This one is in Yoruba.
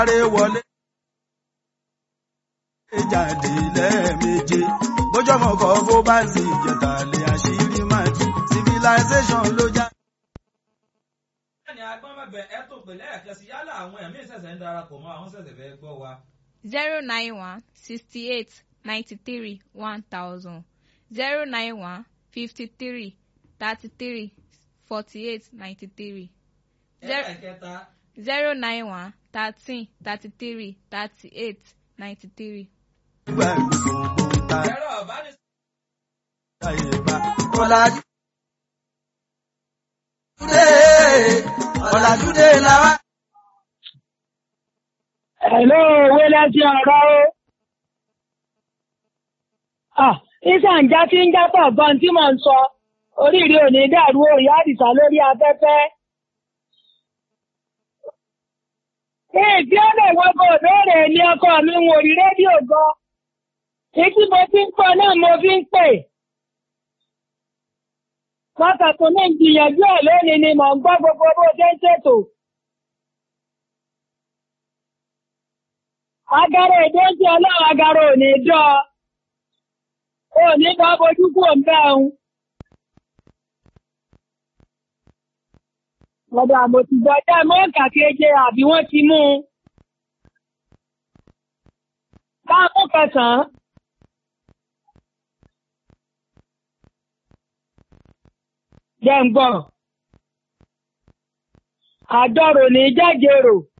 sáré wọlé. jáde lẹ́ẹ̀méje bójọ́mọ kọ́ bó bá sì jẹ̀tà lé àṣírí máa tú civilization ló já. bẹ́ẹ̀ni agbọ́n bẹ̀bẹ̀ ẹ tó pè lẹ́ẹ̀kan sí yálà àwọn ẹ̀mí ìṣẹ̀ṣẹ̀ ń darapọ̀ mọ́ àwọn ṣẹ̀ṣẹ̀ fẹ́ gbọ́ wa. zero nine one sixty eight ninety three one thousand zero nine one fifty three thirty three forty eight ninety three ẹlẹ́ẹ̀kẹta zero nine one thirteen thirty three thirty eight ninety three. nígbà gbogbo ta ẹ̀rọ ọ̀bánisọ̀rọ̀ ṣàyè bá ọ̀làjú. dé ọ̀làjú dé làwa. Hello, owó lẹ́sìn ọ̀rọ̀ o. Ah, ìsànjá tí ń jápọ̀ gan tí mò ń sọ. Oríire ò ní dàrú òyà àdìsá lórí afẹ́fẹ́. Èèdì ọ̀nà ìwọ́gbọ̀ òbéèrè ni ọkọ mi ń wò rí rédíò gan. Ètí mo fi ń pọ̀ náà mo fi ń pè. Wákàtí ní ìgbìyànjú ẹ̀ lónìí ni mò ń gbọ́ gbogbo bó ṣe ń ṣètò. agara èdè ń tí ọlọ́run agara ò ní dọ́ ò ní bá bojú kú òǹbẹ́hun. Ọ̀dọ̀ àmọ̀tìgbọ́ jẹ́ mọ́ọ̀kà keje àbí wọ́n ti mú un. Káàmù kẹsàn-án. Jẹ́ ń gbọ́. Àjọrò ní jẹ́jẹrò.